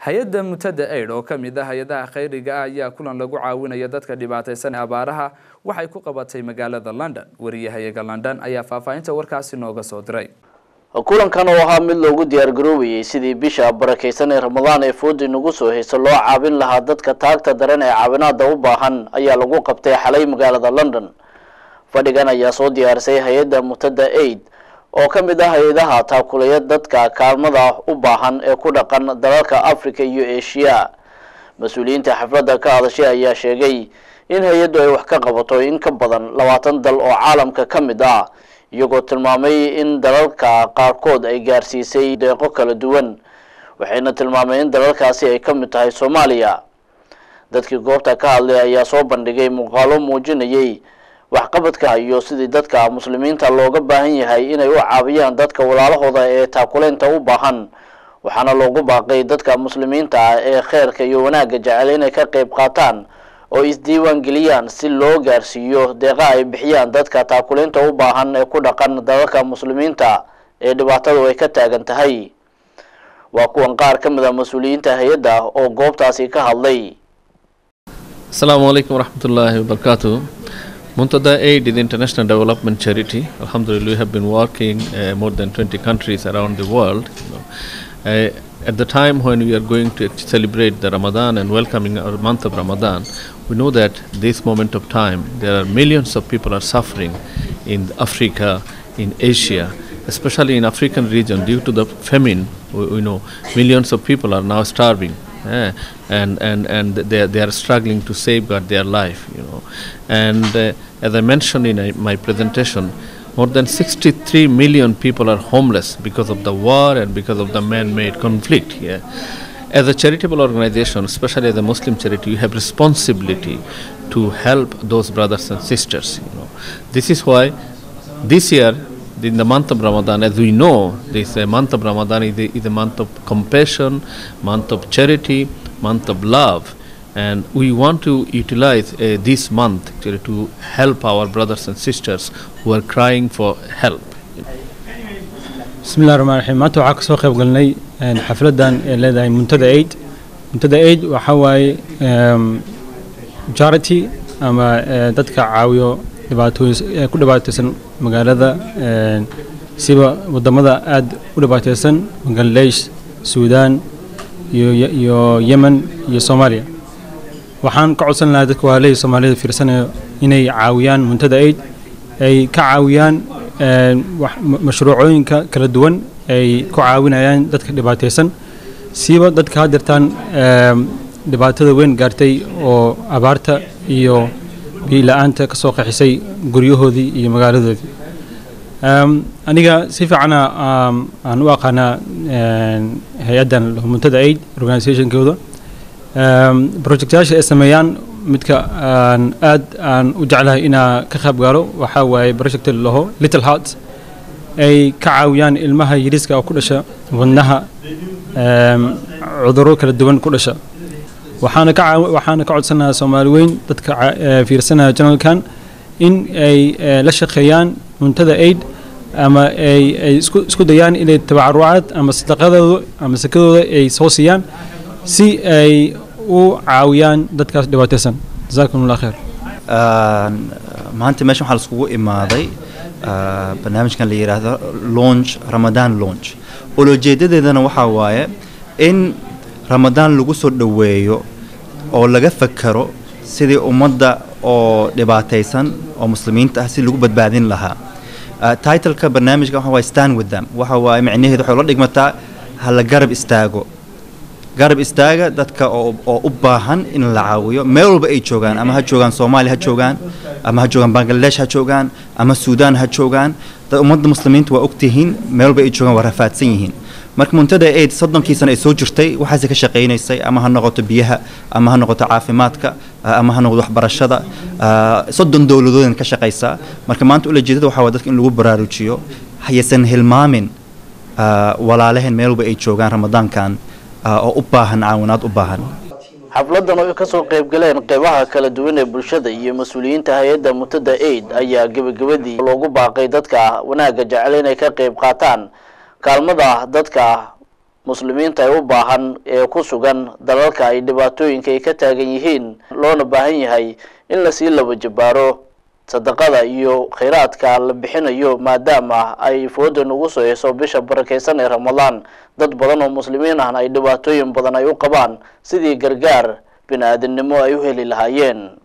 hay-adda mutada aid oo ka mid ah hay-adaha khayriga ah ayaa kulan lagu caawinaya dadka dhibaataysan ee abaaraha waxay ku qabatay magaalada london wariyahayaga london ayaa faahfaahinta warkaasi nooga soo diray kulankan oo ahaa mid loogu diyaargaroobayay sidii bisha barakaysan ee ramadaan ee foodi nagu soo hayso loo caawin lahaa dadka taagta daran ee caawinaada u baahan ayaa lagu qabtay xalay magaalada london fadhigan ayaa soo diyaarisay hay-adda mutada aid oo ka mid ah hay-adaha taakulaya dadka kaalmada u baahan ee ku dhaqan dalalka africa iyo asia mas-uuliyiinta xafladda ka hadashay ayaa sheegay in hay-addu ay wax ka qabato in ka badan labaatan dal oo caalamka ka mid ah iyagoo tilmaamay in dalalka qaarkood ay gaarsiisay deeqo kala duwan waxayna tilmaamay in dalalkaasi ay ka mid tahay soomaaliya dadkii goobta ka hadlay ayaa soo bandhigay muuqaalo muujinayay waxqabadka iyo sidii dadka muslimiinta looga baahan yahay inay u caawiyaan dadka walaalahooda ee taakuleynta u baahan waxaana loogu baaqay dadka muslimiinta ah ee kheyrka iyo wanaagga jecel inay ka qeyb qaataan oo isdiiwaan geliyaan si loo gaarsiiyo deeqa ay bixiyaan dadka taakuleynta u baahan ee ku dhaqan dalalka muslimiinta ee dhibaatadu ay ka taagan tahay waa kuwan qaar ka mid a mas-uuliyiinta hay-adda oo goobtaasi ka hadlay Assalamu alaikum warahmatullahi wabarakatuh. Muntada Aid is international development charity. Alhamdulillah, we have been working uh, more than 20 countries around the world. You know. uh, at the time when we are going to celebrate the Ramadan and welcoming our month of Ramadan, we know that this moment of time, there are millions of people are suffering in Africa, in Asia, especially in African region due to the famine. We, we know millions of people are now starving. eh, and and and they they are struggling to safeguard their life, you know. And uh, as I mentioned in uh, my presentation, more than 63 million people are homeless because of the war and because of the man-made conflict here. As a charitable organization, especially as a Muslim charity, you have responsibility to help those brothers and sisters. You know, this is why this year in the month of Ramadan, as we know, this uh, month of Ramadan is a, is a month of compassion, month of charity, month of love, and we want to utilize uh, this month actually to help our brothers and sisters who are crying for help. bismillahi raxmaan raxiim maanta waxaa kasoo qayb galnay xafladan ee leedahay muntada aid muntada aid waxaa waaye charity ama dadka caawiyo dhibaatooyin ku dhibaataysan magaalada siba wadamada aada u dhibaataysan bangladesh suudaan iyo iyo yemen iyo soomaaliya waxaan ka codsan lahaa dadka waalihii soomaalida fiirsanayo inay caawiyaan muntada aid ay ka caawiyaan mashruucooyinka kala duwan ay ku caawinayaan dadka dhibaataysan siiba dadka hadeertaan dhibaatada weyn gaartay oo abaarta iyo biila-aanta ka soo qaxisay guryahoodii iyo magaaladoodii aniga si fiicana aan u aqaanaa hay-addan muntada aid organizationkooda projectyaasha ay sameeyaan midka aan aad aan u jeclahay inaa ka qayb gaalo waxaa waaye project laho little hearts ay ka caawiyaan ilmaha yariiska oo ku dhasha wadnaha cudurro kala duwan ku dhasha waxaana ka waxaana ka codsanayaa soomaali weyn dadka fiirsanaya janalkan in ay la shaqeeyaan muntada aid ama ay ay isku isku dayaan inay tabacarucaad ama sadaqadooda ama sakadooda ay soo siiyaan si ay u caawiyaan dadkaas dhibaataysan jazakum allah kheer maanta meeshan waxaa laiskugu imaaday barnaamijkan la yidhaahdo launch ramadaan launch olojeedadeedana waxaa waaye in ramadaan lagu soo dhoweeyo oo laga fakero sidii ummadda oo dhibaataysan oo muslimiinta ah si lagu badbaadin lahaa titleka barnaamijka waxa waaye stand with them waxa waaye micnaheedu waxay la dhigmataa ha la garab istaago garab istaaga dadka oo oo u baahan in la caawiyo meel walba ay joogaan ama ha joogaan soomaaliya ha joogaan ama ha joogaan bangladesh ha joogaan ama suudaan ha joogaan ummadda muslimiinta waa ogtihiin meel walba ay joogaan waa rafaadsan yihiin marka muntada aid soddonkii sano ay soo jirtay waxaase ka shaqaynaysay ama ha noqoto biyaha ama ha noqoto caafimaadka ama ha noqoto waxbarashada soddon dowladoodan ka shaqaysaa marka maanta ulajeedada waxaa waa dadka in lagu baraarujiyo haysan hilmaamin walaalaheen meel walba ay joogaan ramadaankan oo u baahan caawinaad u baahan xafladan oo ay kasoo qayb galeen qeybaha kala duwan ee bulshada iyo mas-uuliyiinta hay-adda mutada aid ayaa gebagabadii loogu baaqay dadka wanaagga jecel inay ka qayb qaataan kaalmada dadka muslimiinta ay u baahan ee ku sugan dalalka ay dhibaatooyinka ay ka taagan yihiin loona baahan yahay in lasii laba jabaaro sadaqada iyo khayraadka la bixinayo maadaama ay fooda nagu soo heyso bisha barakeysan ee ramadaan dad badan oo muslimiin ahna ay dhibaatooyin badan ay u qabaan sidii gargaar bini aadamnimo ay u heli lahaayeen